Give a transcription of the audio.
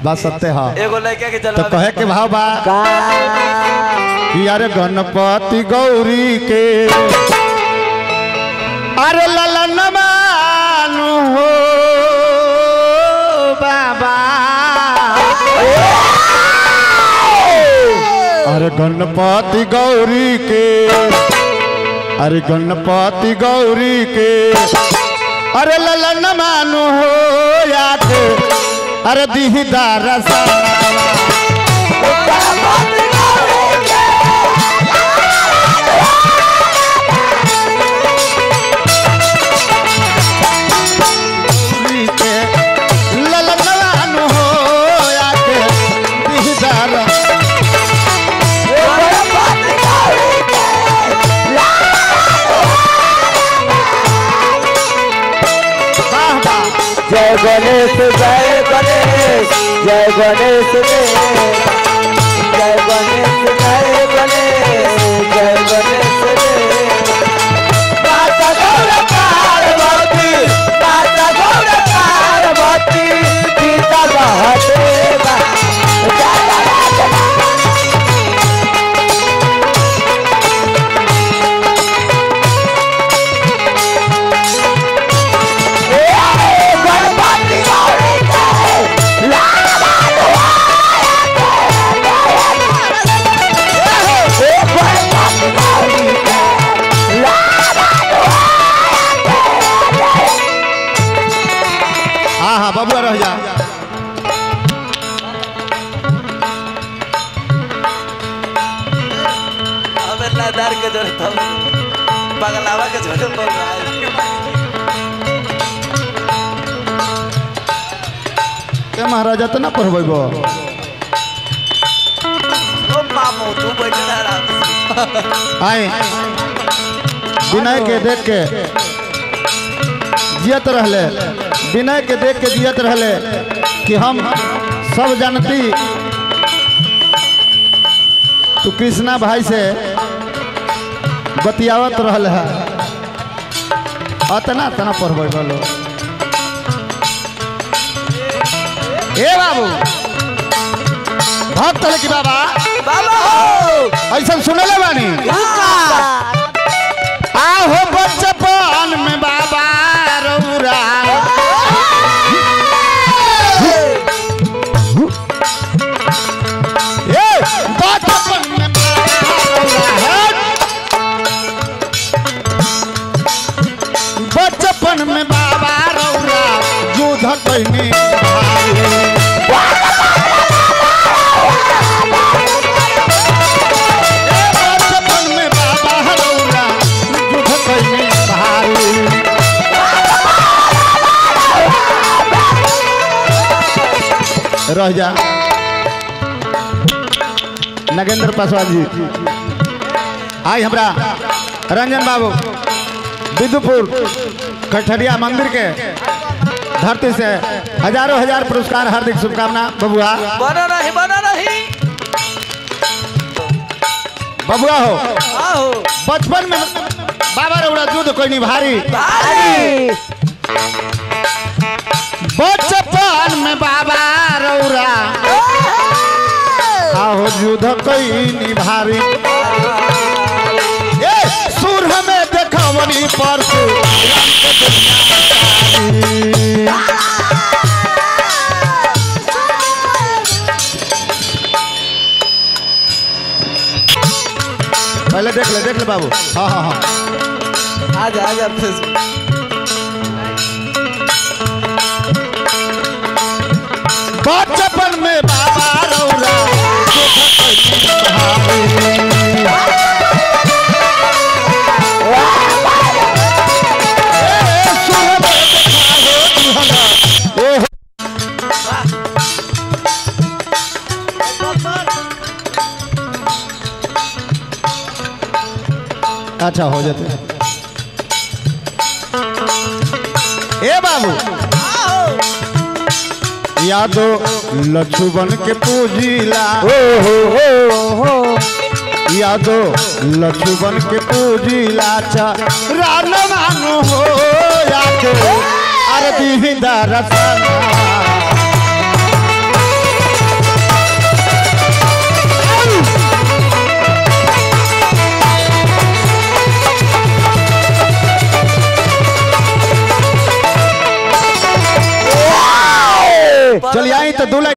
बात सत्य है एगो लड़का के तो जलवा कहे के भाव बा का कि अरे गणपति गौरी के अरे ललन मानु हो बाबा अरे गणपति गौरी के अरे गणपति गौरी के अरे ललन मानु हो याद अरे दीदार सा गौरी के ललनवान हो आके दीदार वाह वाह जय गणेश जय गणेश जय गणेश देव जय गणेश जय गणेश जय गणेश देव माता गौर पार्वती माता गौर पार्वती सीता महादेवा जय गणेश गणपति गौरी जय गणपति गौरी हाँ हाँ बबुआ रह जा हमें लादार के जरूरत हम पगलावा के जरूरत पड़ रहा है ते महाराजा तो ना पढ़ब ओ मामू तू बैठना आराम से आए विनय के देख के जियत रहले विनय के देख के जियत रहले कि हम सब जानती तू कृष्णा भाई से बतियावत रहल है अतना तना पढ़बै बोलो ए बाबू भक्त है कि बाबा बाबा हो ऐसा सुनले बानी आहो बचपन में बाबा रौरा ए बचपन में बाबा रौरा बचपन में बाबा रौरा युद्ध कैनी बचपन में बाबा रौरा युद्ध कैनी भारी रह जा नगेंद्र पासवान जी आई हमरा रंजन बाबू विदुपुर कठरिया मंदिर के धरती से हजारों हजार पुरस्कार हार्दिक शुभकामना बबुआ बना नहीं बना नहीं बबुआ हो आओ बचपन में बाबा रौड़ा दूध कोई नहीं भारी भाई बचपन में बाबा रौरा आहो युद्ध कोई नहीं भारी ए सुर हमें देखवनी परसु राम के दुनिया सारी। पहले देख ले देख ले बाबू हाँ हाँ हाँ आजा आजा फेसबुक बचपन में बाबा रौरा अच्छा हो जाते ए बाबू यादो लक्ष्मण के पूजिला हो हो हो हो यादो लक्ष्मण के पूजिला चा रान मानो हो यादो अरबी हिंदा रसना तो दू लाइन